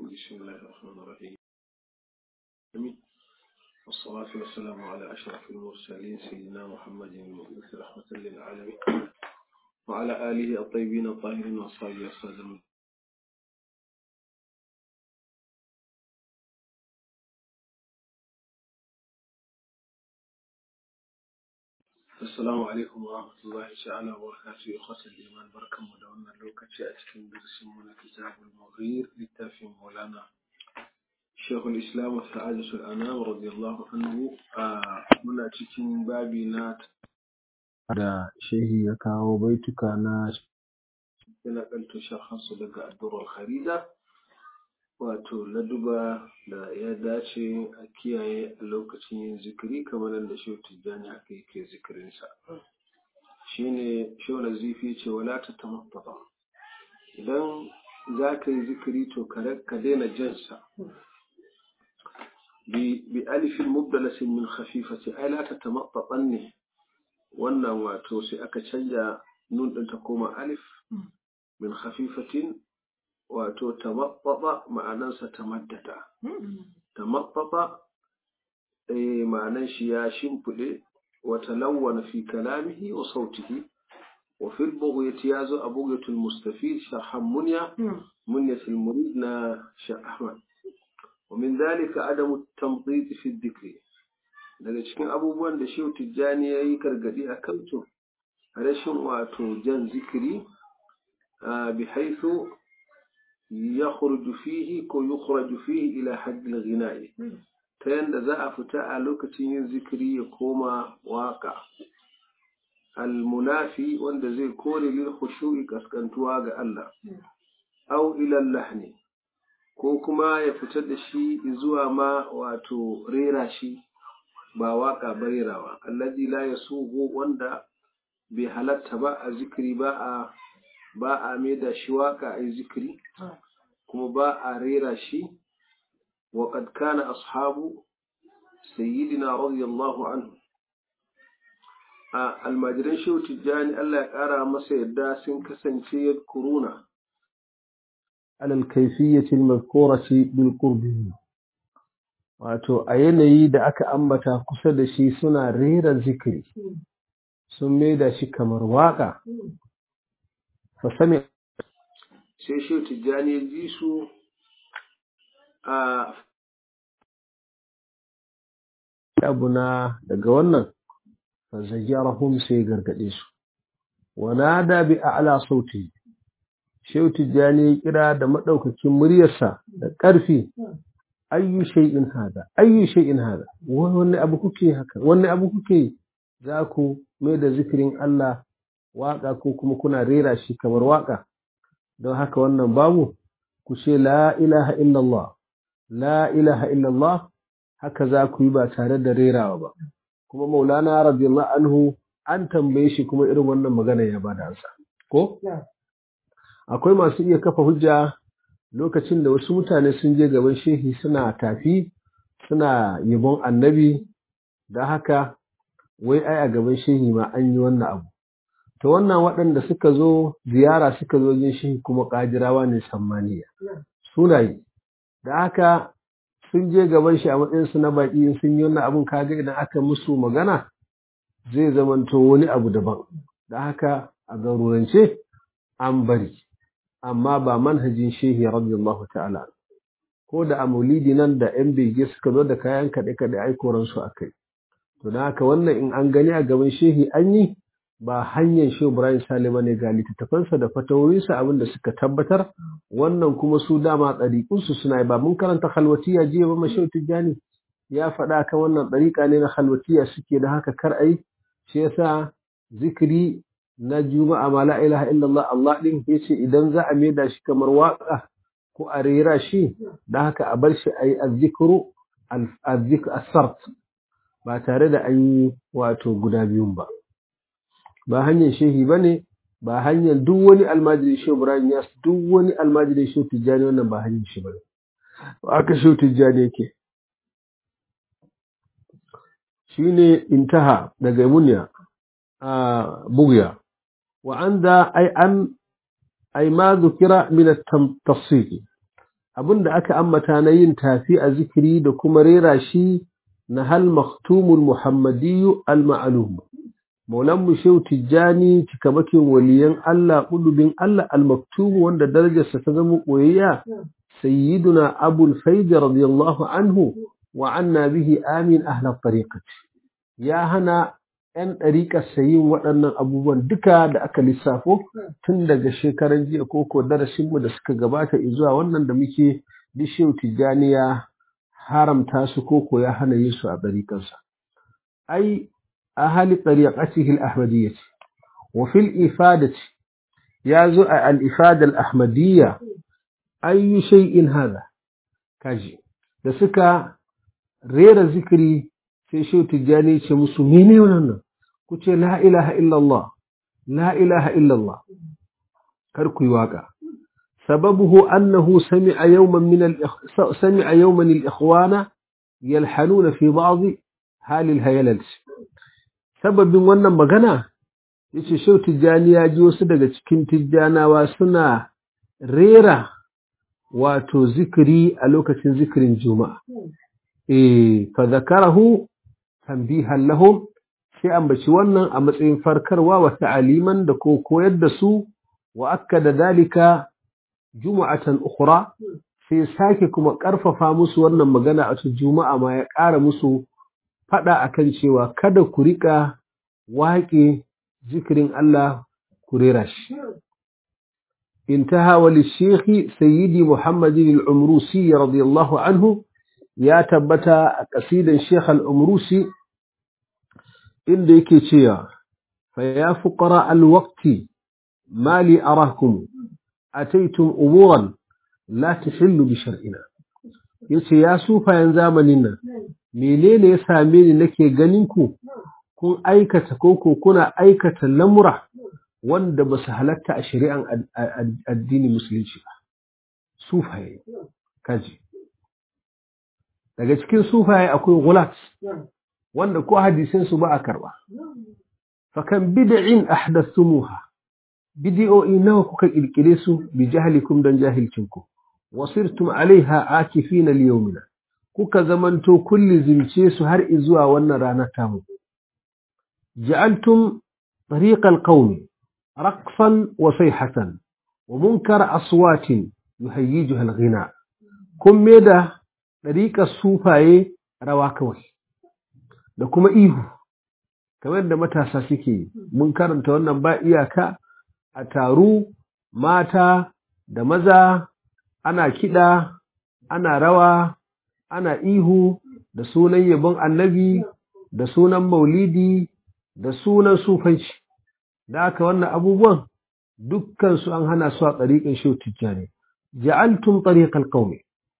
بسم الله الرحمن الرحيم والصلاة والسلام على أشرف المرسلين سيدنا محمد المبعوث رحمة للعالمين وعلى آله الطيبين الطاهرين وأصحابه السادة Assalamu alaikum wa rahmatullahi ta'ala wa barakatuhu ya khasar iman barkanmu da wannan lokaci a cikin darasin mu na kitabul mughir littafin Maulana Sheikhul Islam wa Sa'adatul Anam radiyallahu anhu muna cikin babi na da shehi ya kawo baituka na yana kalto shaharsu daga addu'ar kharida wato laduba da ya dace a kiyaye a lokacin yin zikiri kamar yadda shehu tijjani haka yake zikirinsa shine shehu nazifi ce wala ta tamattaba idan za ka yi zikiri to ka daina jansa bi alifin mubdalasin min khafifati ai la ta tamattaban ne wannan wato sai aka canja nun ɗin ta koma alif min khafifatin wato tamaɓɓaɓa ma'anansa tamaddada tamaɓɓaɓa eh ma'anan shi ya shimfiɗe wa talawwana fi kalamihi wa sautihi wa fil bughyati yazo a bughyatul mustafid sharhan munya munyatul murid na Sheikh Ahmad wa min dhalika adamu tamdid fi dhikri daga cikin abubuwan da Shehu Tijjani yayi gargadi a kanto rashin wato jan zikiri bi haythu يخرج فيه كو يخرج فيه إلى حد الغناء تين ذا أفتا لوكتين ذكري يكوما واقع المنافي وند زي كوري للخشوع كسكنتوا ga Allah أو إلى اللحن ko kuma ya fitar da shi zuwa ma wato rera shi ba waka ba rerawa allazi la yasuhu wanda bai halatta ba a zikiri ba a ba a maida shi waka a zikiri kuma ba a rera shi wa qad kana ashabu sayyidina radiyallahu anhu a almajiran shehu tijjani Allah ya kara masa yadda sun kasance yadkuruna alal kayfiyyati almadhkurati bil qurbi wato a yanayi da aka ambata kusa da shi suna rera zikiri sun maida shi kamar waka fasami sai shi tijjani ya ji su a abu na daga wannan fazayyarahum sai gargade su wanada bi a'la sauti shehu tijjani ya kira da madaukakin muryarsa da ƙarfi ayyu shay'in hada ayyu shay'in hada wani abu kuke haka wani abu kuke za ku mai da zikirin Allah waka ko kuma kuna rera shi kamar waka don haka wannan babu ku ce la ilaha illallah la ilaha illallah haka za ku yi ba tare da rerawa ba kuma maulana radiyallahu anhu an tambaye shi kuma irin wannan magana ya bada ansa ko akwai masu iya kafa hujja lokacin da wasu mutane sun je gaban shehi suna tafi suna yabon annabi da haka wai ai a gaban shehi ma an yi wannan abu to wannan waɗanda suka zo ziyara suka zo jin shi kuma ƙajirawa ne sammaniya sunaye da haka sun je gaban shi a matsayinsu na baƙi sun yi wannan abin kaga idan aka musu magana zai zamanto wani abu daban da haka a garurance an bari amma ba manhajin shehi radiyallahu ta'ala ko da a maulidi nan da yan bege suka zo da kayan kaɗe-kaɗe aikoransu a kai to da haka wannan in an gani a gaban shehi an yi ba hanyar shi Ibrahim Salima ne ga littattafansa da fatawoyinsa abin da suka tabbatar wannan kuma su dama ɗariƙunsu suna ba mun karanta halwatiya jiya ba mashi tijjani ya faɗa kan wannan ɗariƙa ne na halwatiya suke da haka kar ai shi yasa zikiri na juma'a ma la ilaha illallah Allah din yace idan za a maida shi kamar waka ko a rera shi da haka a bar shi ayi azzikru azzikr as-sart ba tare da an yi wato guda biyun ba ba hanyar shehi ba ne ba hanyar duk wani almajiri shehu ibrahim ya duk wani almajiri shehu tijjani wannan ba hanyar shi ba ne aka shehu tijjani yake shi ne intaha daga munya a bugya wa an da ai an ai ma zukira min at-tafsir abin da aka ambata na yin tafi a zikiri da kuma rera shi na hal maktumul muhammadiyyu al-ma'lum maulan mu shehu tijjani cikamakin waliyan Allah ulubin Allah al-maktum wanda darajarsa ta zama koyayya sayyiduna abul faid radiyallahu anhu wa anna bihi amin ahla tariqati ya hana ‘yan ɗariƙar sayin waɗannan abubuwan duka da aka lissafo tun daga shekaran jiya koko darasinmu da suka gabata zuwa wannan da muke dishew tijjani ya haramta su koko ya hana yin su a ɗariƙarsa. Ai, a hali ɗariƙatihi al-Ahmadiyya ce, wa fil ifadati ya zo a al-ifadal Ahmadiyya ayyu shay'in hada kaji da suka rera zikiri sai shehu tijjani ce musu mene wannan ku ce la ilaha illallah la ilaha illallah kar ku yi waka sababuhu annahu sami'a yawman min al sami'a yawman al ikhwana yalhanuna fi ba'd hal al hayalal sababin wannan magana yace shehu tijjani ya ji wasu daga cikin tijjanawa suna rera wato zikiri a lokacin zikirin juma'a eh fa zakarahu tanbihan lahum sai ambaci wannan a matsayin farkarwa wa ta'aliman da ko koyar da su wa akkada dalika juma'atan ukhra sai sake kuma karfafa musu wannan magana a cikin juma'a ma ya ƙara musu fada akan cewa kada ku rika waƙe zikirin Allah ku rera shi انتهى وللشيخ سيدي محمد العمروسي رضي الله عنه يا تبتا قصيدا الشيخ العمروسي inda yake cewa fa ya fuqara alwaqti ma li arakum ataytum umuran la tahillu bi shar'ina yace ya sufayan zamanin nan menene ya same ni nake ganin ku kun aikata koko kuna aikata lamura wanda ba su halatta a shari'an addini musulunci ba sufaye kaji daga cikin sufaye akwai gulat wanda ko hadisin su ba a karba fakan bid'in ahdathumuha bid'o'i nawa kuka kirkire su bi jahlikum dan jahilcinku wasirtum alaiha akifina liyawmina kuka zamanto kulli zimce su har izuwa wannan ranar tamu ja'altum طريق القوم رقصا وصيحة ومنكر أصوات يهيجها الغناء كم ميدا طريق الصوفاية رواكوي da kuma ihu kamar da matasa suke mun karanta wannan ba iyaka a taru mata da maza ana kiɗa ana rawa ana ihu da sunan yabon annabi da sunan maulidi da sunan sufanci da aka wannan abubuwan dukkansu an hana su a ɗariƙin shi tijjani ja'altum ɗariƙar ƙaumi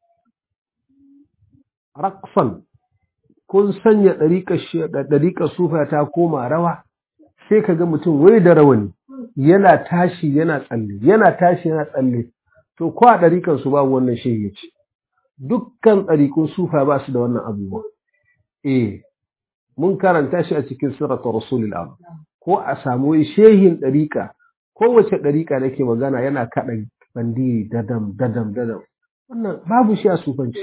raqsan kun sanya ɗariƙar sufa ta koma rawa sai ka ga mutum wai da rawani yana tashi yana tsalle yana tashi yana tsalle to ko a ɗariƙar su babu wannan shehi ya ce dukkan ɗariƙun sufa ba su da wannan abubuwa eh mun karanta shi a cikin sirrata rasulul ko a samu shehin ɗariƙa kowace ɗariƙa nake magana yana kaɗa bandiri dadam dadam dadam wannan babu shi a sufanci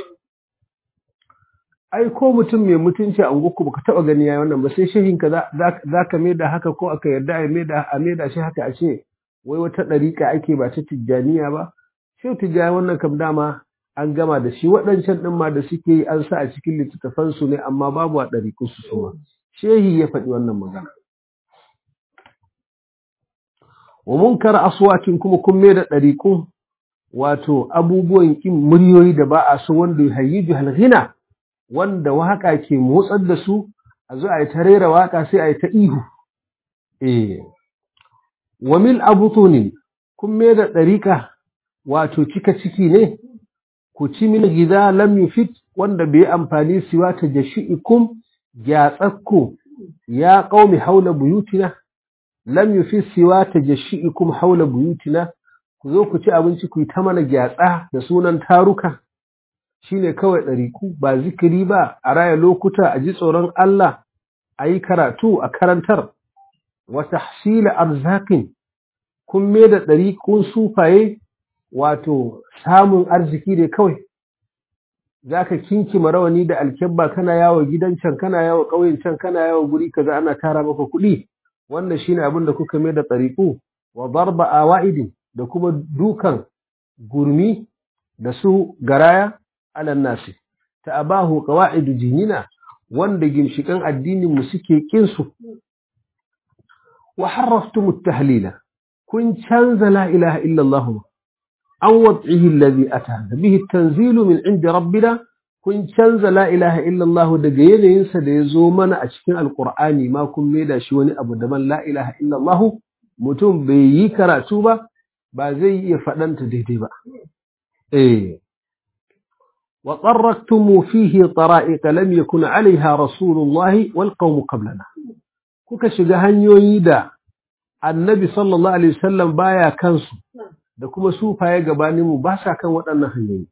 ai ko mutum mai mutunci a unguku baka taba gani yayi wannan ba sai shehin ka za ka maida haka ko aka yarda a maida a maida shi haka a ce wai wata ɗariƙa ake ba ta tijjaniya ba shehu tijjani wannan kam dama an gama da shi waɗancan ɗin ma da suke yi an sa a cikin littattafan su ne amma babu a ɗariƙun su suma shehi ya faɗi wannan magana wa munkar aswatin kuma kun maida ɗariƙun wato abubuwan kin muryoyi da ba a so wanda ya hayyi halghina wanda waka ke motsar da su a zo a yi ta rera waka sai a yi ta ihu eh wa mil abutunin kun me da ɗariƙa wato cika ciki ne ku ci min gida lam yufit wanda bai amfani siwa ta jashi'ikum gyatsakku ya qaumi haula buyutina lam yufit siwa ta jashi'ikum haula buyutina ku zo ku ci abinci ku yi ta mana gyatsa da sunan taruka shine kawai ɗariku ba zikiri ba a raya lokuta a ji tsoron Allah a yi karatu a karantar wata hasila arzakin kun me da ɗarikun sufaye wato samun arziki ne kawai za ka kinkima rawani da alkyabba kana yawo gidan can kana yawo ƙauyen can kana yawo guri kaza ana tara maka kuɗi wannan shine abin da kuka mai da tsariku wa darba awa'idin da kuma dukan gurmi da su garaya alan nasi ta abahu qawaidu dinina wanda ginshikan addinin mu suke kin su wa harraftum at-tahlila kun canza la ilaha illa Allah an wad'ihi alladhi ata bihi at-tanzilu min 'indi rabbina kun canza la ilaha illa Allah daga yanayin sa da yazo mana a cikin alqur'ani ma kun maida shi wani abu daban la ilaha illa Allah mutum bai yi karatu ba ba zai iya faɗanta daidai ba eh wa qarraktum fihi tara'iq lam yakun 'alayha rasulullahi wal qawm qablana kuka shiga hanyoyi da annabi sallallahu alaihi wasallam baya kansu da kuma sufaye gabanin mu ba sa kan waɗannan hanyoyi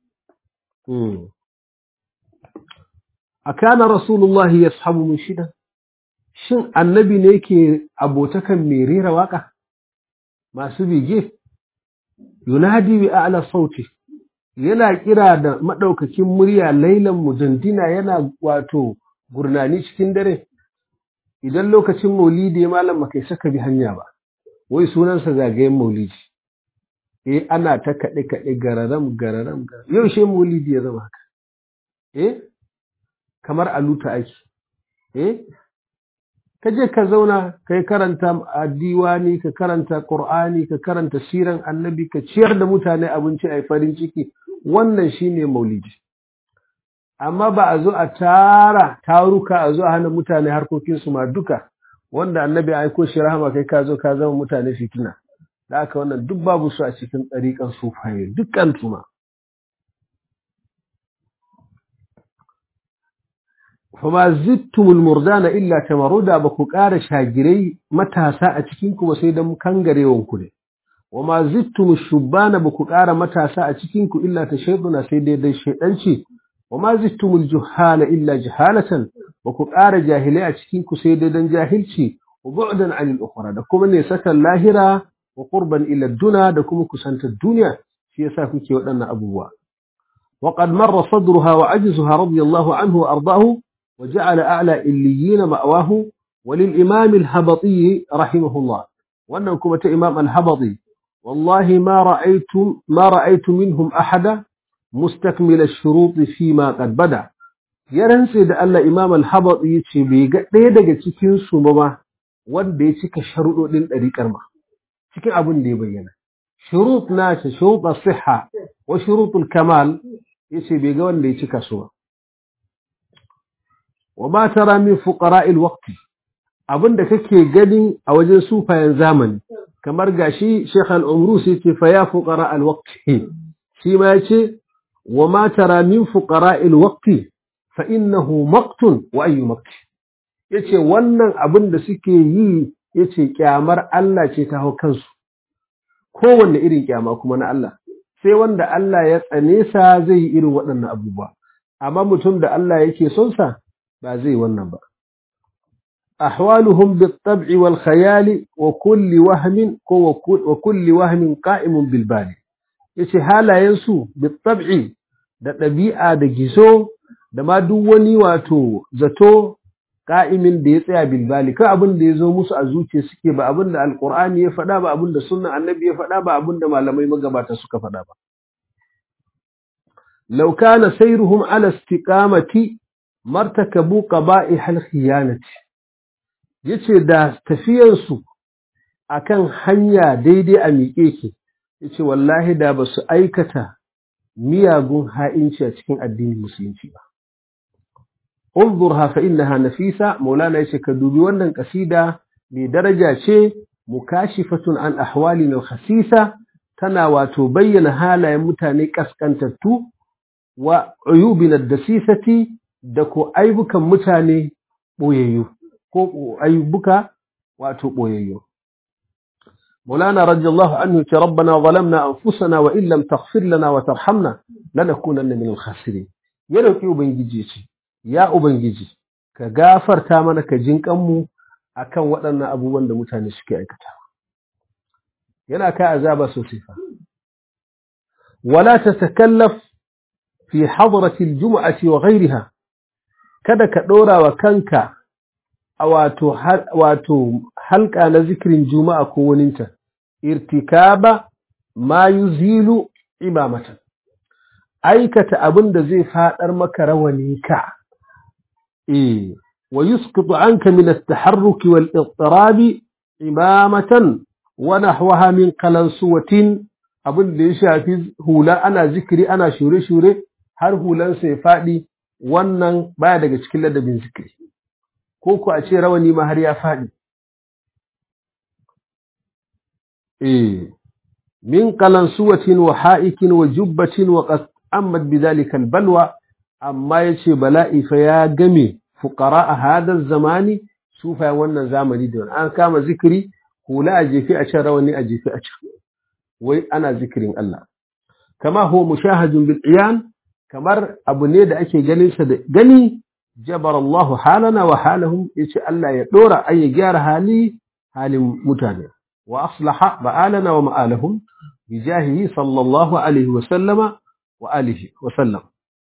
akana rasulullahi yashabu min shida shin annabi ne yake abotakan mai rera waka masu bige yunadi bi a'la sauti yana kira da madaukakin murya lailan mujandina yana wato gurnani cikin dare idan lokacin maulidi malam kai saka bi hanya ba wai sunansa zagayen maulidi eh ana ta kaɗe kaɗe gararam gararam yau she maulidi ya zama haka eh kamar aluta ake eh ka je ka zauna ka yi karanta diwani ka karanta qur'ani ka karanta siran annabi ka ciyar da mutane abinci a farin ciki wannan shine maulidi amma ba a zo a tara taruka a zo a hana mutane harkokinsu ma duka wanda annabi aiko shi rahama kai ka zo ka zama mutane fitina da aka wannan duk babu su a cikin ɗariƙan sufaye dukkan tuma fama zittumul murdana illa tamaruda ba ku ƙara shagirai matasa a cikin ku ba sai dan kangarewan ku ne wa ma zittum shubbana ba ku ƙara matasa a cikin ku illa ta shayduna sai dai dai shaydanci wa ma zittum juhala illa jahalatan ba ku ƙara jahilai a cikin ku sai dai dan jahilci wa bu'dan anil ukhra da kuma ne sakan lahira wa qurban ila duna da kuma kusantar duniya shi yasa kuke waɗannan abubuwa وقد مر صدرها وعجزها رضي الله عنه وأرضاه وجعل أعلى إليين مأواه وللإمام الهبطي رحمه الله وأنه كما إمام الهبطي والله ما رأيت ما رأيت منهم أحدا مستكمل الشروط فيما قد بدا yaransa da Allah Imam Al-Habati yace bai ga ɗaya daga cikin su ba wanda ya cika sharuɗoɗin ɗariƙar ma cikin abin da ya bayyana shurut na shi shurut as-sihha wa shurut al-kamal yace bai ga wanda ya cika su ba wa ma tara min fuqara'il waqti abinda kake gani a wajen sufayen zamani kamar gashi Sheikh Al-Umrus yace fa ya fuqara al-waqti shi ma yace wa ma tara min fuqara'il waqti fa innahu maqtun wa ayyu maqti yace wannan abin da suke yi yace kyamar Allah ce ta hau kansu kowanne irin kyama kuma na Allah sai wanda Allah ya tsane sa zai yi irin waɗannan abubuwa amma mutum da Allah yake son sa ba zai wannan ba ahwaluhum bit-tab'i wal khayali wa kulli wahmin ko wa kulli wahmin qa'imun bil bali yace halayen su bit-tab'i da ɗabi'a da gizo da ma duk wani wato zato ka'imin da ya tsaya bilbali kai abin da ya zo musu a zuciya suke ba abin da alkur'ani ya faɗa ba abin da sunnan annabi ya faɗa ba abin da malamai magabata suka faɗa ba law kana sayruhum ala istiqamati martakabu qaba'ih al-khiyanati yace da tafiyan su akan hanya daidai a miƙe ke yace wallahi da ba su aikata miyagun ha'inci a cikin addinin musulunci ba انظرها فإنها نفيسة مولانا يشك دوبي ونن قصيدة بدرجة شيء مكاشفة عن أحوالنا الخسيسة تنا وتبين هالا يمتاني كسكنتتو وعيوبنا الدسيسة دكو أيبك متاني بوييو كو أيبك واتو بوييو مولانا رضي الله عنه ربنا ظلمنا أنفسنا وإن لم تغفر لنا وترحمنا لنكونن من الخاسرين يلوكي وبنجيجي ya Ubangiji, ka gafarta mana ka jinƙanmu a kan waɗannan abubuwan da mutane suke aikata. Yana kai azaba sosai fa. wala tatakallaf fi hadrati aljum'ati wa ghayriha kada ka dora wa kanka a wato wato halka na zikirin juma'a ko waninta irtikaba ma yuzilu imamatan aikata abin da zai fadar maka rawani ka eh wa yusqitu anka min at-taharruk wal idtirab imamatan wa nahwaha min qalansuwatin abin da ya shafi hula ana zikiri ana shure-shure har hulan sai fadi wannan baya daga cikin ladabin zikiri ko ku a ce rawani ma har ya fadi eh min qalansuwatin wa ha'ikin wa jubbatin wa qad ammat bidhalika albalwa amma yace bala'i fa ya game fuqara a hadha zamani sufa wannan zamani da an kama zikiri hula a jefi a can rawani a jefi a can wai ana zikirin Allah kama huwa mushahadun bil iyan kamar abu ne da ake ganin sa da gani jabar Allah halana wa halahum yace Allah ya dora ay ya gyara hali halin mutane wa aslaha ba'alana wa ma'alahum bijahihi sallallahu alaihi wa sallama wa alihi wa sallam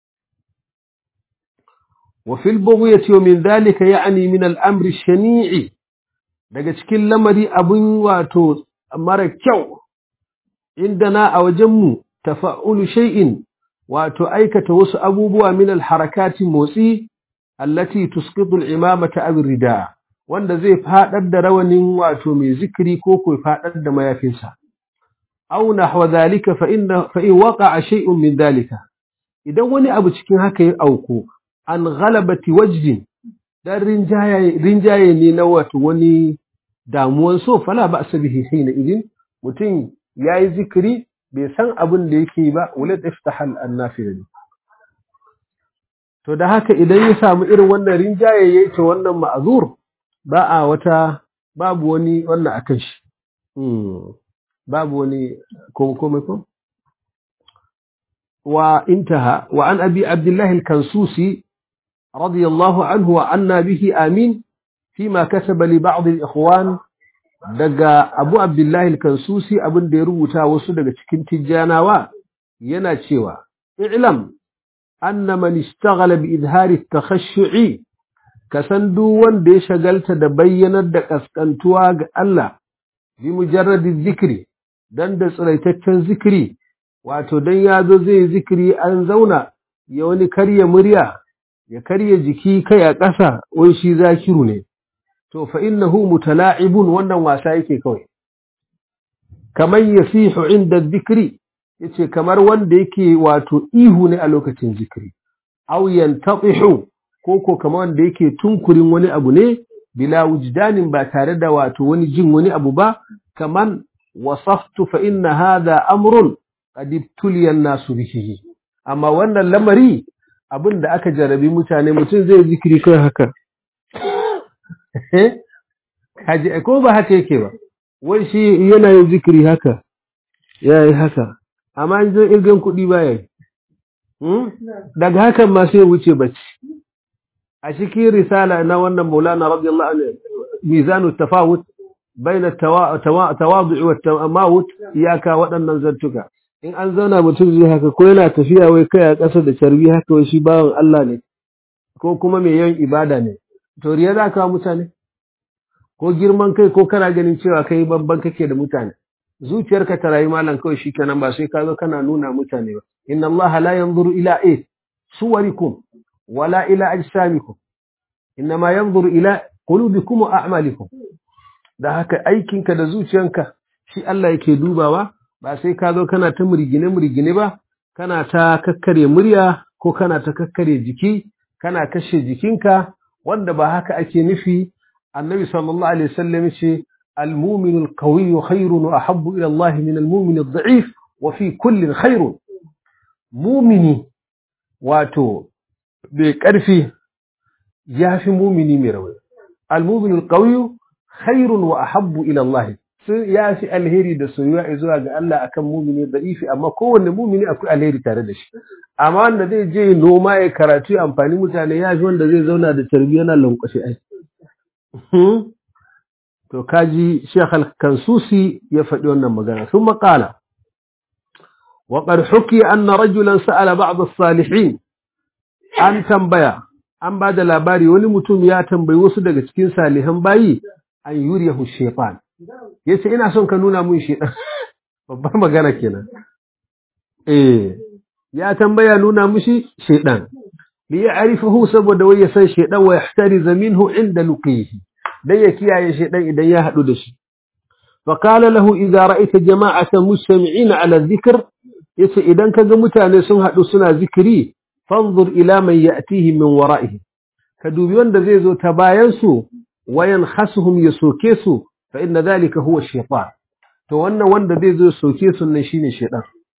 وفي البغية ومن ذلك يعني من الأمر الشنيع daga cikin lamari abin wato mara kyau indana a wajenmu tafa'ulu shay'in wato aikata wasu abubuwa min alharakati motsi allati tusqitu al-imamata aw rida wanda zai fadar da rawanin wato mai zikiri ko ko fadar da mayafinsa aw nahwa dhalika fa inna fa in waqa'a shay'un min dhalika idan wani abu cikin haka ya auku an ghalabati wajhin dan rinjaye rinjaye ne na wato wani damuwan so fala ba bihi hina idin mutum yayi zikiri bai san abin da yake ba wala iftahal annafil to da haka idan ya samu irin wannan rinjaye yayi to wannan ma'azur ba a wata babu wani wannan akan shi babu wani ko komai ko wa intaha wa an abi abdullah al-kansusi radiyallahu anhu wa anna bihi amin فيما كتب لبعض الإخوان daga Abu Abdullahi al-Kansusi abin da ya rubuta wasu daga cikin tijjanawa yana cewa i'lam anna man ishtaghala bi idhari at-takhashshu'i kasan duk wanda ya shagalta da bayyanar da kaskantuwa ga Allah bi mujarradi zikri dan da tsiraitaccen zikiri wato dan yazo zai zikiri an zauna ya wani karya murya ya karya jiki kai a ƙasa wai shi zakiru ne to fa innahu mutala'ibun wannan wasa yake kawai kamar yasihu inda dhikri yace kamar wanda yake wato ihu ne a lokacin zikiri aw yantatihu ko ko kamar wanda yake tunkurin wani abu ne bila wujdanin ba tare da wato wani jin wani abu ba kaman wasaftu fa inna hadha amrun qad ibtuliya an-nasu bihi amma wannan lamari abin da aka jarabi mutane mutum zai zikiri kai haka kaji ko ba haka yake ba wai shi yana yin zikiri haka ya yi haka amma in zai irgan kuɗi ba ya yi daga hakan ma sai wuce bacci a cikin risala na wannan maulana radiyallahu anhu mizanu tafawut baina tawadu wa tamawut iyaka waɗannan zantuka in an zauna mutum zai haka ko yana tafiya wai kai a ƙasa da carbi haka wai shi bawan Allah ne ko kuma mai yawan ibada ne to riya za ka mutane ko girman kai ko kana ganin cewa kai babban kake da mutane zuciyarka ta rayu malam kawai shikenan ba sai ka zo kana nuna mutane ba inna Allah la yanzuru ila eh suwarikum wala ila ajsamikum innama yanzuru ila qulubikum wa a'malikum da haka aikinka da zuciyanka shi Allah yake dubawa ba sai ka zo kana ta murgine murgine ba kana ta kakkare murya ko kana ta kakkare jiki kana kashe jikinka wanda ba haka ake nufi annabi sallallahu alaihi wasallam ce المؤمن القوي خير وأحب إلى الله من المؤمن الضعيف وفي كل خير مؤمني واتو بكرفي يافي مؤمني مروي المؤمن القوي خير وأحب إلى الله ya fi alheri da soyuwa zuwa ga Allah akan mumini da'ifi amma kowanne mumini akwai alheri tare da shi amma wanda zai je noma ya karatu ya amfani mutane ya fi wanda zai zauna da tarbiyya yana lankwashe ai to kaji Sheikh Al-Kansusi ya faɗi wannan magana sun maƙala وقد حكي أن رجلا سأل بعض الصالحين أن تنبيا أن بعد labari wani mutum ya tambayi wasu daga cikin salihan bayi an yuriyahu shaytan yace ina son ka nuna mun shaytan babbar magana kenan eh ya tambaya nuna mushi shaytan li ya'rifahu saboda wai ya san shaytan wa yahtariza minhu inda luqihi dan ya kiyaye shaytan idan ya hadu da shi فقال له إذا رأيت جماعة مجتمعين على الذكر yace idan kaga mutane sun haɗu suna zikiri fanzur ila man ya'tihi min wara'ihi ka dubi wanda zai zo ta bayan su wayan khasuhum ya soke su fa inna dhalika huwa shaytan to wannan wanda zai zo soke su nan shine shaytan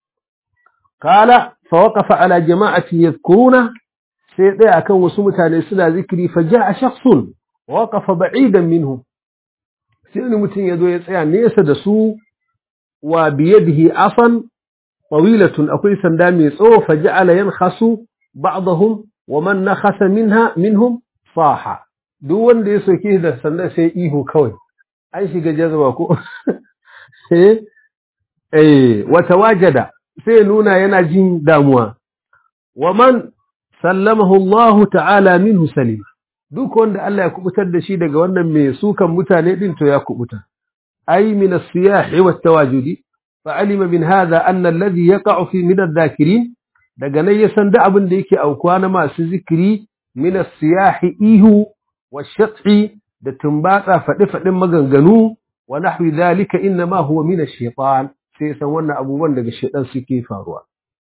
qala fa waqafa ala jama'ati yadhkuruna sai dai akan wasu mutane suna zikiri fa ja'a shakhsun waqafa ba'idan minhum sai wani mutum ya zo ya tsaya nesa da su wa biyadihi afan tawilatun akwai sanda mai tsawo fa ja'ala yankhasu ba'dahum wa man nakhasa minha minhum saha duk wanda ya soke da sanda sai ihu kawai an shiga jazaba ko sai eh wata wajada sai nuna yana jin damuwa wa man sallamahu Allah ta'ala minhu salim duk wanda Allah ya kubutar da shi daga wannan mai sukan mutane din to ya kubuta ay min as-siyah wa at-tawajudi fa alima min hadha anna alladhi yaqa'u fi min adh-dhakirin daga nan ya san da abin da yake aukuwa na masu zikiri min as-siyah ihu wa shat'i da tumbatsa fadi fadin maganganu wa nahwi dhalika inna ma huwa min ash-shaytan sai san wannan abubuwan daga shaytan suke faruwa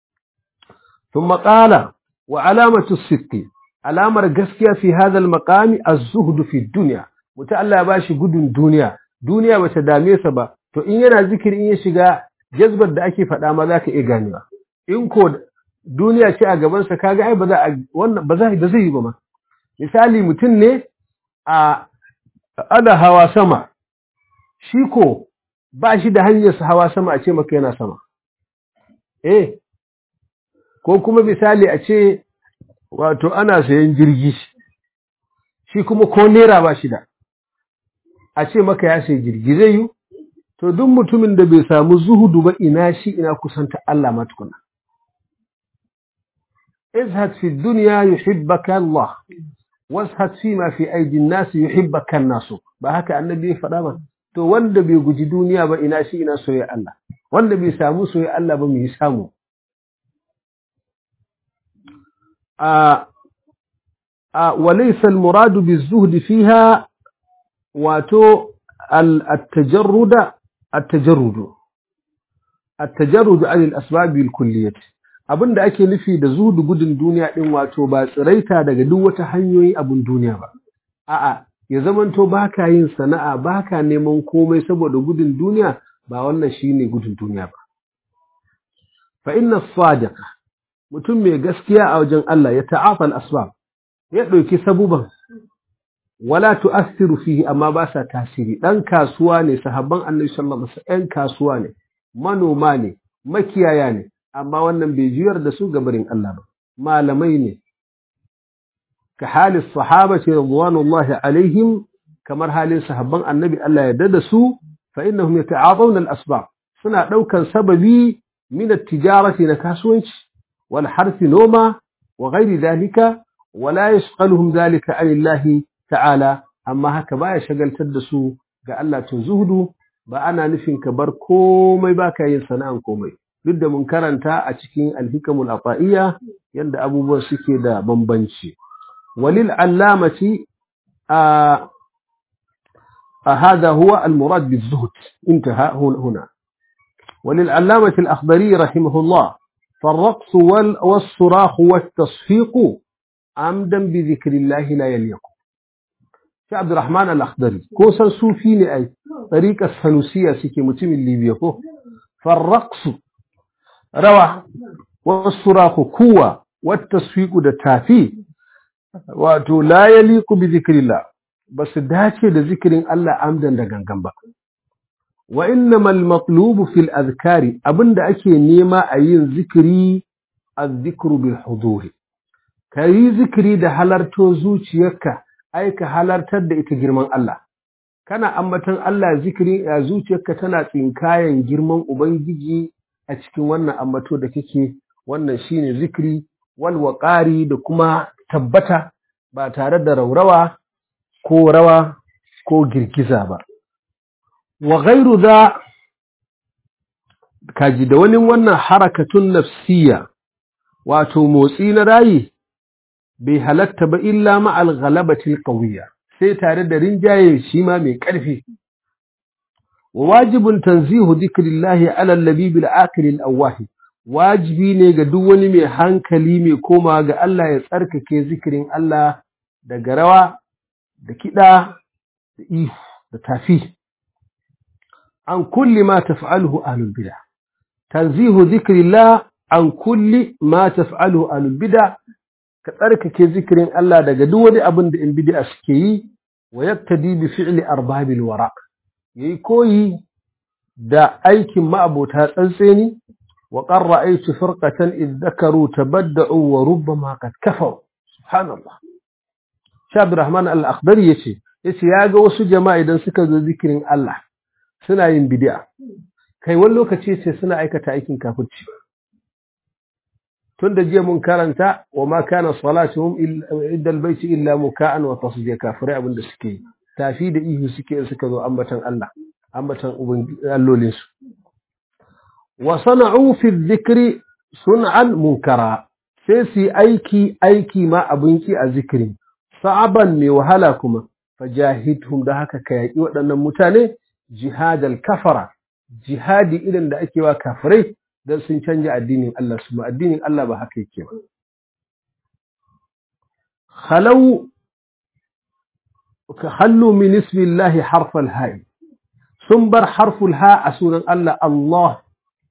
ثم قال وعلامة الصدق alamar gaskiya fi hadal maqami az-zuhd fi dunya muta Allah ya bashi gudun duniya duniya bata dame sa ba to in yana zikiri in ya shiga jazbar da ake faɗa ma zaka iya ganewa in ko duniya ce a gaban sa kaga ai ba za wannan ba za ba zai yi ba ma misali mutum ne a ana hawa sama shi ko ba shi da hanyar sa hawa sama a ce maka yana sama eh ko kuma misali a ce wato ana sayan jirgi shi kuma ko nera ba shi da a ce maka ya sayi jirgi zai yi to duk mutumin da bai samu zuhudu ba ina shi ina kusanta Allah ma tukuna izhad fi dunya yuhibbaka Allah washad fi ma fi aidin nas yuhibbaka an-nas ba haka annabi ya faɗa ba to wanda bai guji duniya ba ina shi ina soyayya Allah wanda bai samu soyayya Allah ba mu yi samu وليس المراد بالزهد فيها واتو التجرد التجرد التجرد عن الأسباب الكلية abin da ake nufi da zuhudu gudun duniya din wato ba tsiraita daga duk wata hanyoyi abin duniya ba a'a ya zamanto baka yin sana'a baka neman komai saboda gudun duniya ba wannan shine gudun duniya ba fa inna sadiqa mutum mai gaskiya a wajen Allah ya ta'afa al-asbab ya ɗauki sabuban wala tu'assiru fihi amma ba sa tasiri dan kasuwa ne sahabban annabi sallallahu alaihi wasallam kasuwa ne manoma ne makiyaya ne amma wannan bai juyar da su gabarin Allah ba malamai ne ka halin sahabati radwanullahi alaihim kamar halin sahabban annabi Allah ya dada su fa innahum yata'atawna al-asbab suna daukan sababi min at-tijarati na kasuwanci wal harfi noma wa ghairi dhalika ولا يشغلهم ذلك عن الله ta'ala amma haka baya shagaltar da su ga Allah tun zuhudu ba ana nufin ka bar komai baka yin sana'an komai duk da mun karanta a cikin alhikamul afa'iyya yanda abubuwan suke da bambanci walil allamati a هذا هو المراد بالزهد انتهى هنا وللعلامة الأخضري رحمه الله فالرقص والصراخ والتصفيق عمدا بذكر الله لا يليق في عبد الرحمن الأخضري كوسا صوفي أي طريقة السنوسية سيكي متم الليبيا فالرقص روى والصراخ كوى والتصفيق دتافي wato la yaliqu bi zikrillah basu dace da zikirin Allah amdan da gangan ba wa innamal matlubu fil azkari abinda ake nema a yin zikiri az-zikru bil huduri kayi zikiri da halarto zuciyarka ai ka halartar da ita girman Allah kana ambatan Allah zikiri a zuciyarka tana tsinkayen girman ubangiji a cikin wannan ambato da kake wannan shine zikri wal waqari da kuma tabbata ba tare da raurawa ko rawa ko girgiza ba wa ghairu za kaji da wani wannan harakatun nafsiya wato motsi na rayi bai halatta ba illa ma'al ghalabati qawiyya sai tare da rinjaye shi ma mai ƙarfi wa wajibun tanzihu dhikrillahi ala al-labib al-aqil al-awwah wajibi ne ga duk wani mai hankali mai koma ga Allah ya tsarkake zikirin Allah daga rawa da kiɗa da ihu da tafi an kulli ma taf'aluhu ahlul bid'ah tanzihu dhikrillah an kulli ma taf'aluhu ahlul bid'ah ka tsarkake zikirin Allah daga duk wani abin da in bid'a suke yi wa yaktadi bi fi'li arbabil wara yayi koyi da aikin ma'abota tsantseni wa qad ra'aytu firqatan id dhakaru tabadda'u wa rubbama qad kafaru subhanallah Shabir Rahman al-Akhdari yace yace ya ga wasu jama'a idan suka zo zikirin Allah suna yin bid'a kai wani lokaci ce suna aikata aikin kafirci tun da jiya mun karanta wa ma kana salatuhum illa albayti illa muka'an wa tasdiya kafirai abin da suke tafi da ihu suke suka zo ambatan Allah ambatan allolin su wa sana'u fi dhikri sun'an munkara sai su aiki aiki ma abin ki a zikirin sa'aban mai wahala kuma fajahidhum da haka ka yaki waɗannan mutane jihadal kafara jihadi irin da ake wa kafirai don sun canja addinin Allah su ma addinin Allah ba haka yake ba. Halau ka hallu min ismillahi harfal ha'i sun bar harful ha a sunan Allah Allah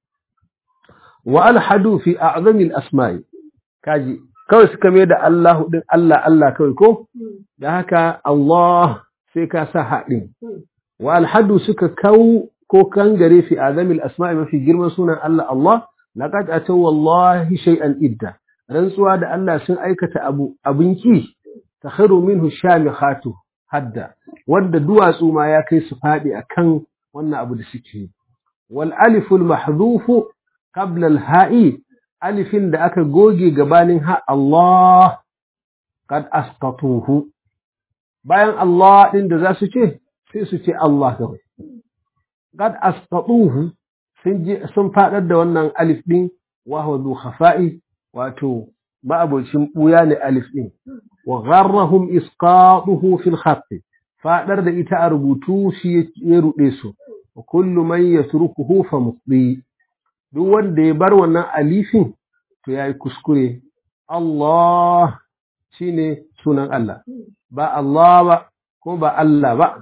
wa alhadu fi a'zamil asma'i kaji kawai suka mai da Allah din Allah Allah kawai ko da haka Allah sai ka sa haɗin wa alhadu suka kawo ko kangare fi azamil asma'i mafi girman sunan Allah Allah laqad ataw wallahi shay'an idda rantsuwa da Allah sun aikata abu abinki takhiru minhu shamikhatu hadda wanda duwatsu ma ya kai su fadi akan wannan abu da suke wal alif al mahdhuf qabla al ha'i alifin da aka goge gabanin ha Allah qad asqatuhu bayan Allah din da za su ce sai su ce Allah kawai قد أسقطوه sun faɗar da wannan alif ɗin wahuwa zu khafa'i wato ma'abocin ɓuya ne alif ɗin wa gharrahum isqatuhu fil khatti faɗar da ita a rubutu shi ya ruɗe su wa kullu man yatrukuhu fa muqdi duk wanda ya bar wannan alifin to yayi kuskure Allah shine sunan Allah ba Allah ba ko ba Allah ba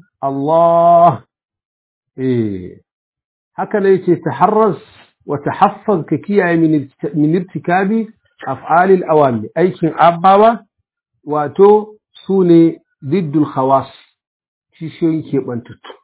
Allah eh haka ne yake taharras wa tahaffaz ka kiyaye min irtikabi af'alil awami aikin abawa wato sune diddul khawas kishiyoyin keɓantattu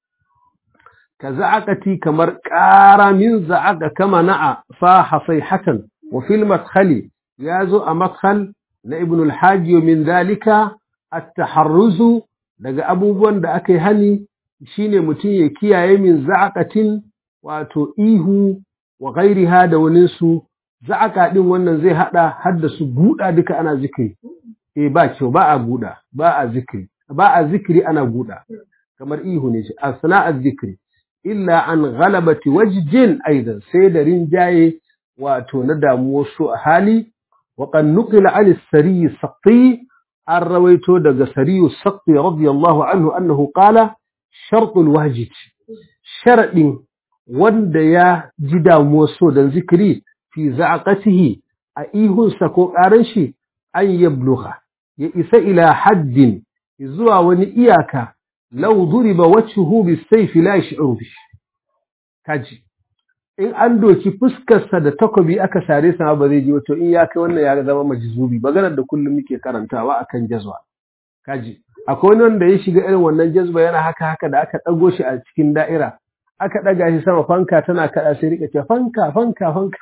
ka za'aqati kamar ƙara min za'aqa kama na'a fa hasaihatan wa fil madkhali yazo a madkhal na ibn al-hajj min dhalika at-taharruzu daga abubuwan da aka yi hani shine mutum ya kiyaye min za'aqatin wato ihu wa ghairiha da wani su za'aqa din wannan zai hada har da su guda duka ana zikiri eh ba kyau ba a guda ba a zikiri ba a zikiri ana guda kamar ihu ne shi asna'az zikri illa an ghalabati wajjin aidan sai da rinjaye wato na damuwar su a hali wa qad nuqila an as-sari saqi an rawaito daga sariyu saqi radiyallahu anhu annahu qala shartul wajid sharadin wanda ya ji damuwar so dan zikiri fi za'aqatihi a ihunsa ko ƙaran shi an yablugha ya isa ila haddin zuwa wani iyaka law duriba wajhuhu bisayf la yash'uru bi kaji in an doki fuskarsa da takobi aka sare sa ba zai ji wato in ya kai wannan ya zama majzubi maganar da kullum muke karantawa akan jazwa kaji akwai wani wanda ya shiga irin wannan jazba yana haka haka da aka dago shi a cikin da'ira aka daga shi sama fanka tana kada sai rika ce fanka fanka fanka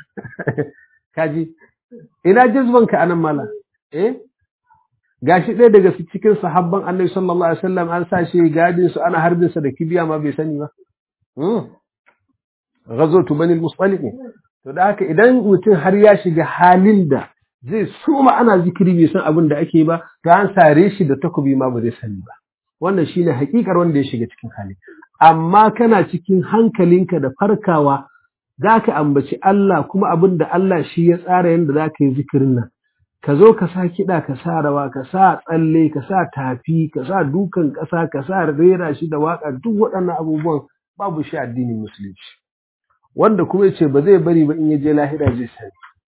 kaji ina jazbanka anan mala eh gashi ɗaya daga cikin sahabban annabi sallallahu alaihi wasallam an sa shi gadin su ana harbin sa da kibiya ma bai sani ba ghazwatu bani al-mustaliq to da haka idan mutum har ya shiga halin da zai soma ana zikiri bai san abin da ake ba to an sare shi da takobi ma ba zai sani ba wannan shine hakikar wanda ya shiga cikin hali amma kana cikin hankalinka da farkawa za ka ambaci Allah kuma abin da Allah shi ya tsara yadda za ka yi zikirin nan ka zo ka sa kiɗa ka sa rawa ka sa tsalle ka sa tafi ka sa dukan ƙasa ka sa rera shi da waƙa duk waɗannan abubuwan babu shi addinin musulunci wanda kuma ya ce ba zai bari ba in ya je lahira zai sani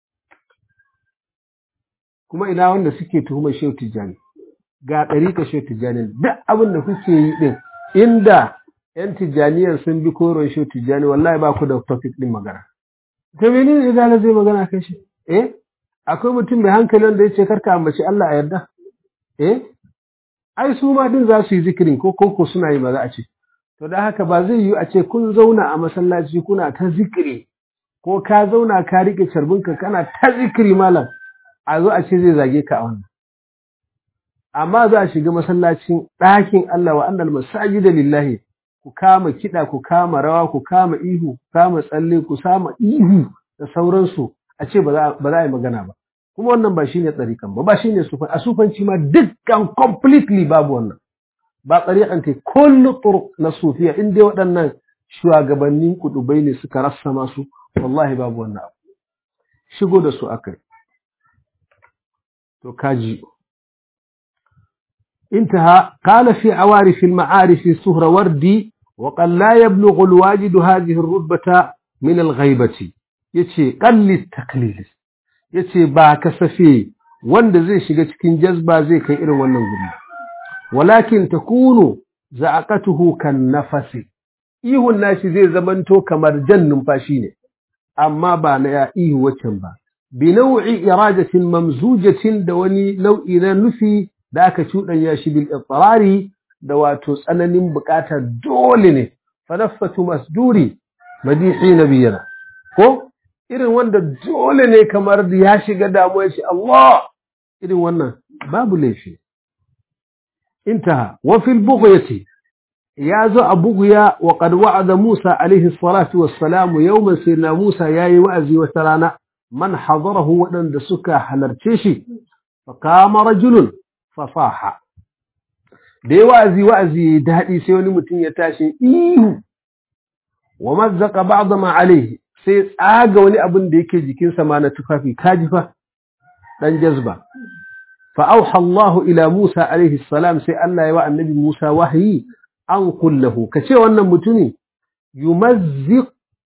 kuma ina wanda suke tuhumar shehu tijjani ga ɗariƙa shehu tijjani duk abin da kuke yi ɗin inda ‘yan tijjaniyar sun bi koron shehu tijjani wallahi ba ku da topic ɗin magana. Ta mene ne izala zai magana kan shi? Eh, akwai mutum mai hankali wanda ya ce karka ambaci Allah a yarda? Eh, ai su ma din za su yi zikirin ko ko suna yi ba za a ce. To da haka ba zai yiwu a ce kun zauna a masallaci kuna ta zikiri ko ka zauna ka riƙe carbinka kana ta zikiri malam a zo a ce zai zage ka a wannan. Amma za a shiga masallacin ɗakin Allah wa annal masajida lillahi ku kama kiɗa ku kama rawa ku kama ihu ku kama tsalle ku kama ihu da sauransu a ce ba za a yi magana ba kuma wannan ba shine tsarikan ba ba shine sufan a sufanci ma dukkan completely babu wannan ba tsarikan ta kullu turuq na sufiya in dai waɗannan shugabannin kudubai ne suka rassa masu wallahi babu wannan abu shigo da su akai to kaji انتهى قال في عوارف المعارف السهروردي وقد لا يبلغ الواجد هذه الرتبة من الغيبة يتي قل التقليل يتي با كسفي wanda zai shiga cikin jazba zai kai irin wannan guri walakin takunu za'aqatuhu kan nafasi ihun nashi zai zamanto kamar jan numfashi ne amma ba na ya ihu wacan ba bi nau'i iradatin mamzujatin da wani nau'i na nufi da aka cuɗanya shi bil itrari da wato tsananin bukata dole ne fanaffatu masduri madihi nabiyana ko irin wanda dole ne kamar ya shiga damuwa shi Allah irin wannan babu laifi intaha wa fil bughyati ya zo a bughya wa qad wa'ada Musa alaihi salatu wassalam yawman sayyidina Musa yayi wa'azi wata rana man hadarahu wadanda suka halarce shi fa kama rajulun fasaha da ya wa'azi wa'azi daɗi sai wani mutum ya tashi ihu wa mazzaka ba'da ma alaihi sai tsaga wani abin da yake jikinsa ma na tufafi kaji fa dan jazba fa auha Allahu ila Musa alaihi salam sai Allah ya wa annabi Musa wahayi an kullahu kace wannan mutumi yumazziq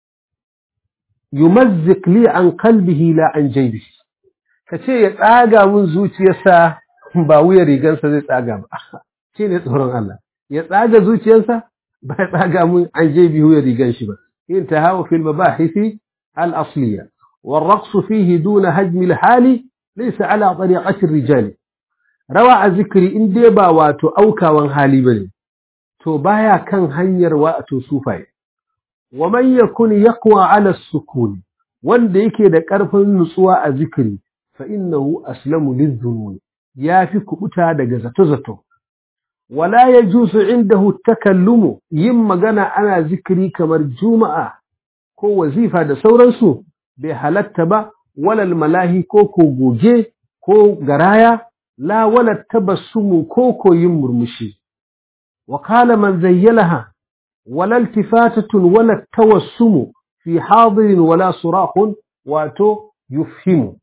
yumazziq li an qalbihi la an jaybihi kace ya tsaga mun zuciyarsa ba wuya rigansa zai tsaga ba shi ne tsoron Allah ya tsaga zuciyarsa ba ya tsaga mun an je biyu ya rigan shi ba in ta hawa fil mabahisi al asliya والرقص فيه دون هجم الحال ليس على طريقة الرجال روى ذكري إن ديبا واتو أوكا وان حالي بني تو بايا كان هنير واتو سوفاي ومن يكون يقوى على السكون وان ديكي دا كرفن نسوا ذكري فإنه أسلم للذنون ya fi kubuta daga zato-zato. Wala ya jusu inda takallumu yin magana ana zikiri kamar juma'a ko wazifa da sauransu bai halatta ba walal malahi ko ko goge ko garaya la wala tabassumu ko ko yin murmushi. Wa kala man zayyalaha wala iltifatatun wala tawassumu fi hadirin wala surahun wato yufhimu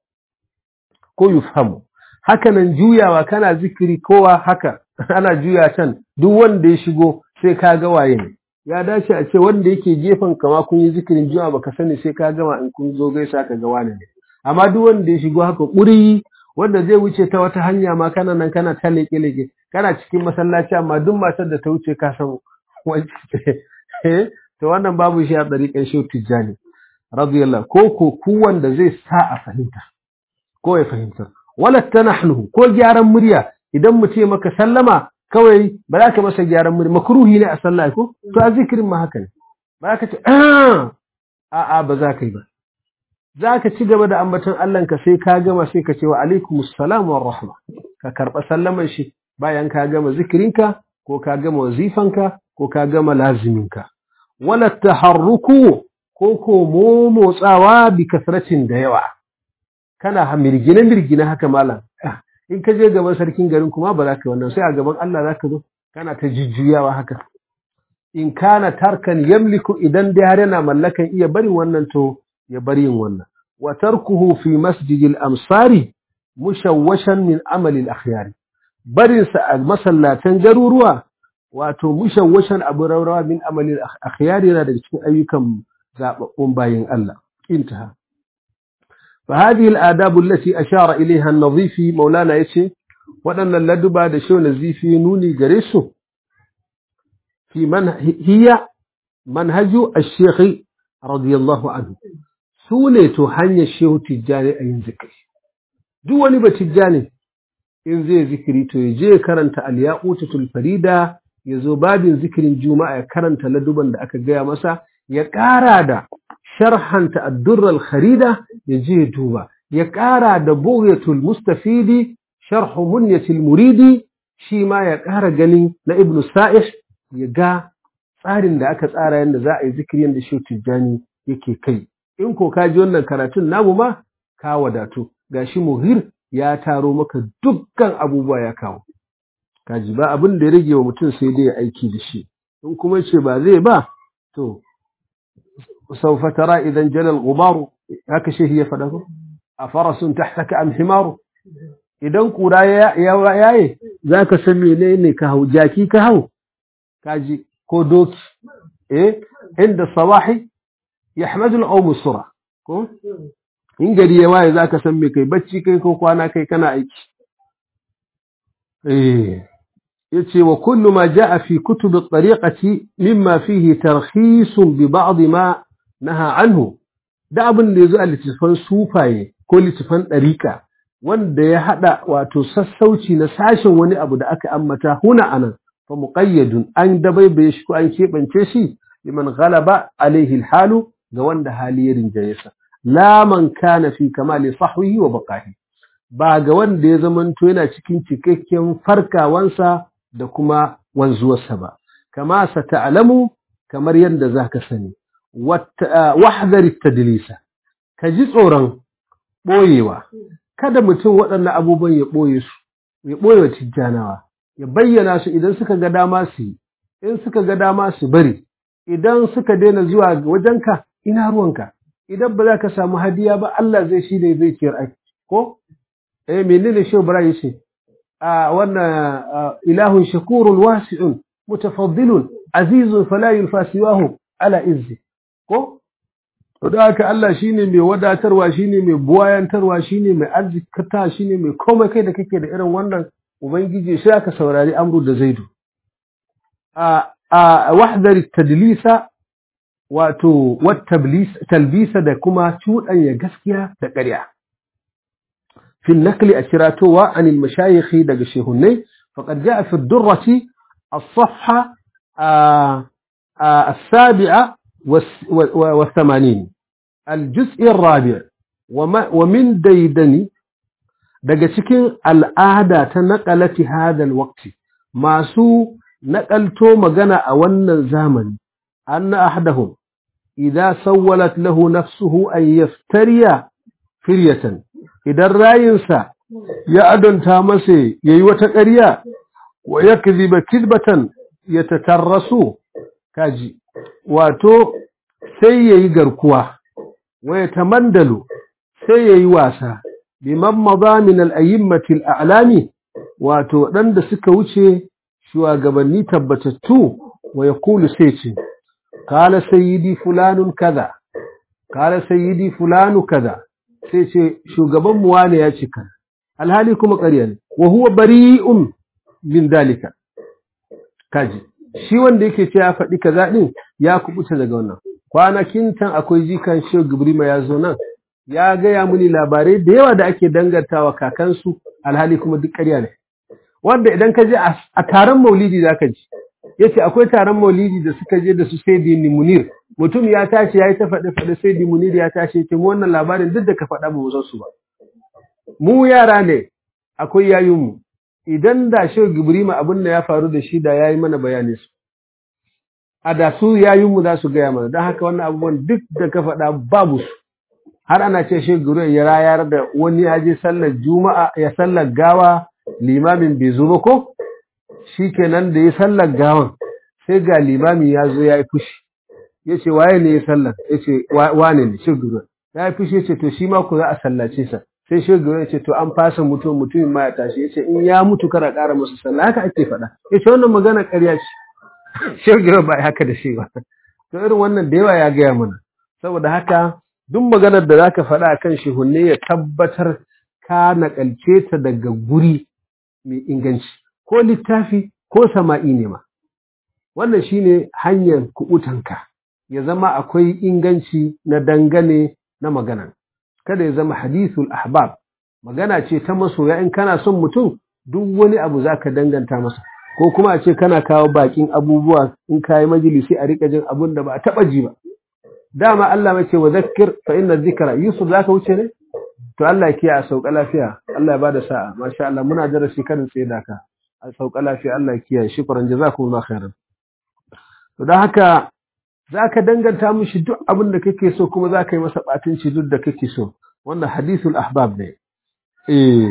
ko yufhamu. hakanan juyawa kana zikiri kowa haka ana juya can duk wanda ya shigo sai ka ga waye ne ya dace a ce wanda yake gefen kama kun yi zikirin juya baka sani sai ka gama in kun zo gaisa ka ga wani ne amma duk wanda ya shigo haka ƙuri wanda zai wuce ta wata hanya ma kana nan kana ta leke leke kana cikin masallaci amma duk matar da ta wuce ka san wacce to wannan babu shi a ɗariƙan shehu tijjani radiyallahu ko ko ku wanda zai sa a fahimta ko ya fahimta wala tanahnu ko gyaran murya idan mu ce maka sallama kawai ba za ka masa gyaran murya makruhi ne a sallah ko to a zikirin ma haka ne ba za ka ce a a ba za ka yi ba za ka ci gaba da ambaton Allah ka sai ka gama sai ka ce wa alaikumus salam wa rahma ka karba sallaman shi bayan ka gama zikirinka ko ka gama wazifanka ko ka gama laziminka wala taharruku ko ko motsawa bi kasratin da yawa kana mirgine mirgine haka malam in ka je gaban sarkin garin kuma ba za ka wannan sai a gaban Allah za ka zo kana ta jujjuyawa haka in kana tarkan yamliku idan dai har yana mallakan iya barin wannan to ya bari yin wannan wa tarkuhu fi masjidil amsari mushawwashan min amali al-akhyar barin sa a masallatan garuruwa wato mushawwashan abu raurawa min amali al-akhyar yana daga cikin ayyukan zababbun bayin Allah intaha فهذه الآداب التي أشار إليها النظيفي مولانا يتي وأن اللدبة دشو نزيفي نوني قريسو في من هي منهج الشيخ رضي الله عنه سوني تهني الشيخ تجاني أين ذكري دواني بتجاني in zai zikiri to ya je karanta al-yaqutatul farida ya zo babin zikirin juma'a ya karanta laduban da aka gaya masa ya ƙara da sharhanta ad-durr kharida ya je ya duba ya ƙara da bughyatul mustafidi sharh munyatil muridi shi ma ya ƙara ganin na ibnu sa'ih ya ga tsarin da aka tsara yadda za a yi zikiri yadda shi tijjani yake kai in ko ka ji wannan karatun namu ma ka wadatu gashi muhir ya taro maka dukkan abubuwa ya kawo kaji ba abin da ya rage wa mutum sai dai ya aiki da shi in kuma ce ba zai ba to سوف ترى إذا انجلى الغبار هكا شيء هي فده أفرس تحتك أم حمار idan kura ya yaye za ka san menene ka hau jaki ka hau kaji ko doki eh inda sabahi yahmadu al-qawm sura ko in gari ya waye za ka san me kai bacci kai ko kwana kai kana aiki eh yace wa kullu ma jaa fi kutub at-tariqati mimma fihi tarkhis bi ba'd ma naha anhu da abin da yazo a littafan sufaye ko littafan ɗariƙa wanda ya haɗa wato sassauci na sashen wani abu da aka ammata huna anan fa muqayyadun an dabaibaye shi ko an keɓance shi liman ghalaba alaihi alhalu ga wanda hali ya rinjaye sa la man kana fi kamali sahwihi wa baqahi ba ga wanda ya zamanto yana cikin cikakken farkawansa da kuma wanzuwarsa ba kama sa ta'lamu kamar yadda zaka sani wahdari tadlisa ka ji tsoron ɓoyewa kada mutum waɗannan abubuwan ya ɓoye su ya ɓoye wa tijjanawa ya bayyana su idan suka ga dama su yi in suka ga dama su bari idan suka daina zuwa wajenka ina ruwanka idan ba za ka samu hadiya ba Allah zai shi ne zai ciyar aiki ko eh menene shi Ibrahim yace a wannan ilahun shakurun wasi'un mutafaddilun azizun fala yulfasiwahu ala izzi ko da haka Allah shine mai wadatarwa shine mai buwayantarwa shine mai arzikata shine mai komai kai da kake da irin wannan ubangiji sai aka saurari amru da zaidu a a wahdar tadlisa wato wat talbisa da kuma cuɗanya gaskiya da ƙarya في النقل أشراتوا عن المشايخ دق الشيخوني فقد جاء في الدرة الصفحة آآ آآ السابعة والثمانين الجزء الرابع ومن ديدني daga cikin al'ada ta naƙalati hadal waqti masu naƙalto magana a wannan zamani anna ahdahum idza sawwalat lahu nafsuhu an yaftariya firyatan idan rayinsa ya adonta masa yayi wata ƙarya wa yakdhiba kidbatan yatatarrasu kaji wato sai ya yi garkuwa, waya tamandalu sai ya yi wasa, biman maza min al'ayimmatil a'lami wato waɗanda suka wuce shugabanni tabbatattu wa ya kulu sai ce, Kala sayyidi fulanun kaza, kala sayyidi fulanu kaza, sai ce shugaban wane ya cika, alhali kuma ƙarya ne, wa huwa bari'un min dalika. Kaji, shi wanda yake ce ya faɗi kaza ɗin ya kubuta daga wannan. kwanakin can akwai jikan shehu gibrima ya zo nan ya gaya muni labarai da yawa da ake dangantawa kakansu alhali kuma duk ƙarya ne wanda idan ka je a taron maulidi za ka ji ya ce akwai taron maulidi da suka je da su sai dini munir mutum ya tashi ya yi ta faɗi faɗi sai di munir ya tashi ya ce mu wannan labarin duk da ka faɗa ba mu san su ba mu yara ne akwai yayinmu idan da shehu gibrima abin da ya faru da shi da ya yi mana bayani su a da su yayinmu za su gaya mana don haka wannan abubuwan duk da ka faɗa babu su har ana ce shi guru ya rayar da wani ya je sallar juma'a ya sallar gawa limamin bai zo ba ko shi kenan da ya sallar gawan sai ga limamin ya zo ya yi fushi ya ce waye ne ya sallar ya ce wane ne shi guru ya yi fushi ya ce to shi ma ku za a sallace sa sai shi guru ya ce to an fasa mutum mutumin ma ya tashi ya ce in ya mutu kara ƙara masa sallah haka ake faɗa ya ce wannan magana ƙarya ce shi guru ba haka da shi ba to irin wannan da yawa ya gaya mana saboda haka duk maganar da zaka faɗa akan shehunne ya tabbatar ka nakalce ta daga guri mai inganci ko littafi ko sama'i ne ma wannan shine hanyar kubutanka ya zama akwai inganci na dangane na magana kada ya zama hadithul ahbab magana ce ta masoya in kana son mutum duk wani abu zaka danganta masa ko kuma a ce kana kawo bakin abubuwa in kayi majalisi a rika jin abun da ba a taba ji ba dama Allah mace wa zakkir fa inna dhikra yusuf zaka wuce ne to Allah ya kiyaye sauka lafiya Allah ya bada sa'a masha Allah muna darasi karin tsaye da ka a sauka lafiya Allah ya kiyaye shukran jazakumullahu khairan to dan haka zaka danganta mishi duk abin da kake so kuma zaka yi masa batunci duk da kake so wannan hadithul ahbab ne eh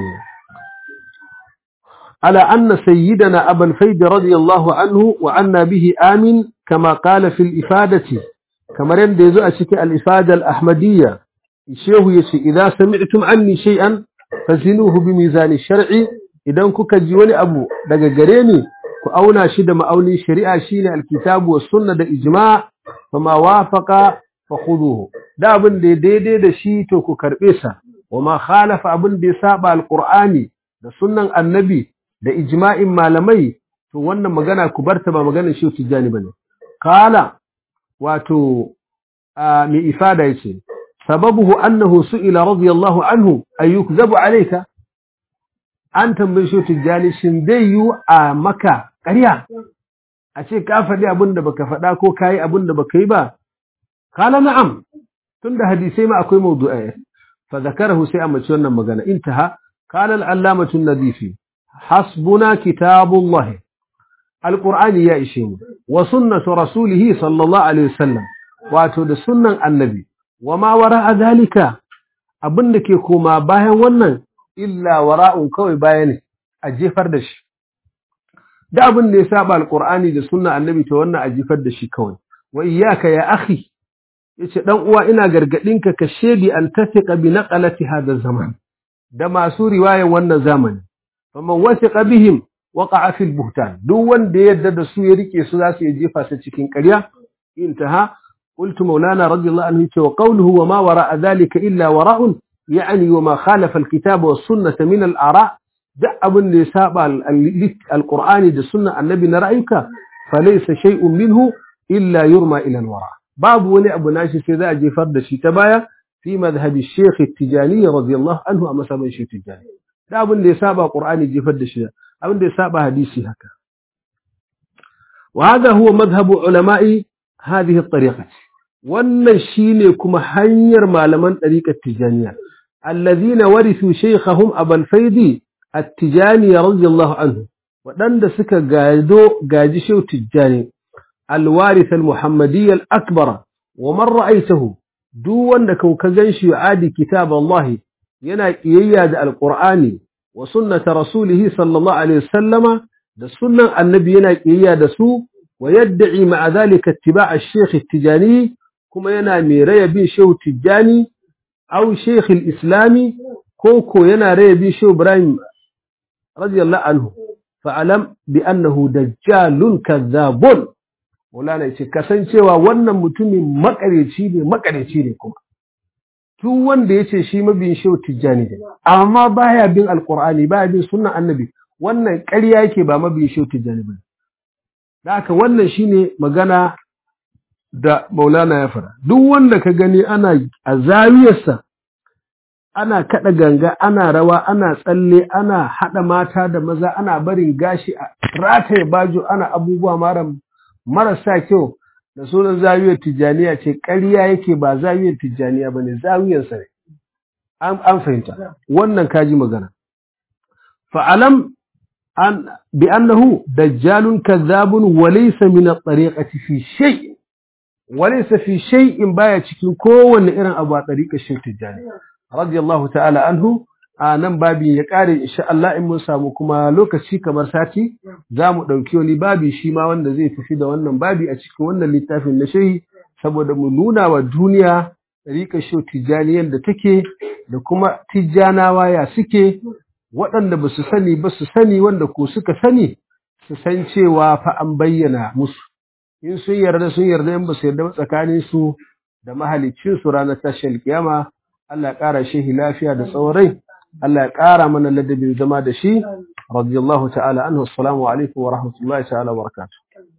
على أن سيدنا أبا الفيد رضي الله عنه وعنا به آمن كما قال في الإفادة kamar yadda ya zo a cikin al'ifadar ahmadiyya shehu ya ce idan sami'tum anni shay'an fazinuhu bi mizani shar'i idan kuka ji wani abu daga gare ni ku auna shi da ma'aunin shari'a shine alkitabu was sunna da ijma' fama wafaqa fa khuduhu da abin da daidai da shi to ku karbe sa wama khalafa abin da ya saba alqur'ani da sunnan annabi da ijma'in malamai to wannan magana ku barta ba maganar shi tijani bane qala wato mai ifada yace sababuhu annahu su'ila radiyallahu anhu ayyukzabu alayka an tambaye shi tijani shin zai yi a maka ƙarya a ce ka faɗi abin da baka faɗa ko kayi abin da baka yi ba kala na'am tunda hadisai ma akwai mawdu'ai fa zakarahu sai amma wannan magana intaha qala al-allamatu an-nadifi hasbuna kitabullah alƙur'ani ya ishe mu wa sunnatu rasulihi sallallahu alaihi wasallam wato da sunnan annabi wa ma wara zalika abin da ke koma bayan wannan illa wara'un kawai baya ne a jefar da shi da abin da ya saba alƙur'ani da sunnan annabi to wannan a jefar da shi kawai wa iyyaka ya akhi yace dan uwa ina gargadinka ka shedi an tafiqa bi naqalati hada zaman da masu riwayan wannan zamani faman wasiqa bihim waqa'a fil buhtan duk wanda ya yarda da su ya rike su za su yi jefa su cikin ƙarya intaha qultu maulana radiyallahu anhu wa qawluhu wa ma wara'a dhalika illa wara'un yani wa ma khalafa al kitaba was sunnah min al ara da abun da ya saba al qur'ani da sunna annabi na ra'ayuka falaysa shay'un minhu illa yurma ila al wara babu wani abu nashi sai za a jefar da shi ta baya fi madhhabi shaykh at-tijani radiyallahu anhu a masaban shi tijani da abin da ya saba qur'ani jefar da shi abin da ya saba hadisi haka wa hada huwa madhhabu ulama'i hadhihi at-tariqa wannan shine kuma hanyar malaman tariqat tijaniya alladhina warithu shaykhahum abul faidi at-tijani radiyallahu anhu wadanda suka gado gaji shehu tijani al-warith al-muhammadiyya al-akbar wa man ra'aytahu duk wanda ka ganshi yu'adi kitab Allah yana kiyayya da al-qur'ani wa sunnata rasulihi sallallahu alaihi wasallama da sunnan annabi yana kiyayya da su wa yad'i ma'a dhalika ittiba' ash-shaykh at-tijani kuma yana mai raya bin shehu tijani aw shaykh al-islami ko ko yana raya bin shehu ibrahim radiyallahu anhu fa'alam bi annahu dajjalun kadhabun Maulana yace kasancewa wannan mutumin makareci ne makareci ne kuma duk wanda yace shi mabiyin shehu tijjani ne amma baya bin alqur'ani baya bin sunnan annabi wannan ƙarya yake ba mabiyin shehu tijjani ba da haka wannan shine magana da Maulana ya fara duk wanda ka gani ana a zawiyarsa ana kada ganga ana rawa ana tsalle ana hada mata da maza ana barin gashi a rataye bajo ana abubuwa mara marasa kyau da sunan zawiyar tijjaniya ce ƙarya yake ba zawiyar tijjaniya ba ne zawiyarsa ne an fahimta wannan kaji magana fa'alam an bi annahu dajjalun kadhabun wa laysa min at-tariqati fi shay wa laysa fi shay'in baya cikin kowanne irin abu a tariqar Sheikh Tijjani radiyallahu ta'ala anhu a nan babi ya kare insha Allah in mun samu kuma lokaci kamar sati za mu ɗauki wani babi shi ma wanda zai tafi da wannan babi a cikin wannan littafin na shehi saboda mu nuna wa duniya ɗariƙar shau tijjani da take da kuma tijjanawa ya suke waɗanda ba su sani ba su sani wanda ko suka sani su san cewa fa an bayyana musu in sun yarda sun yarda in ba su yarda ba tsakanin su da mahaliccin su ranar tashin kiyama Allah ya ƙara shehi lafiya da tsawon rai Allah ya ƙara mana ladabin zama da shi radiyallahu ta'ala anhu assalamu alaikum wa rahmatullahi ta'ala wa barakatuh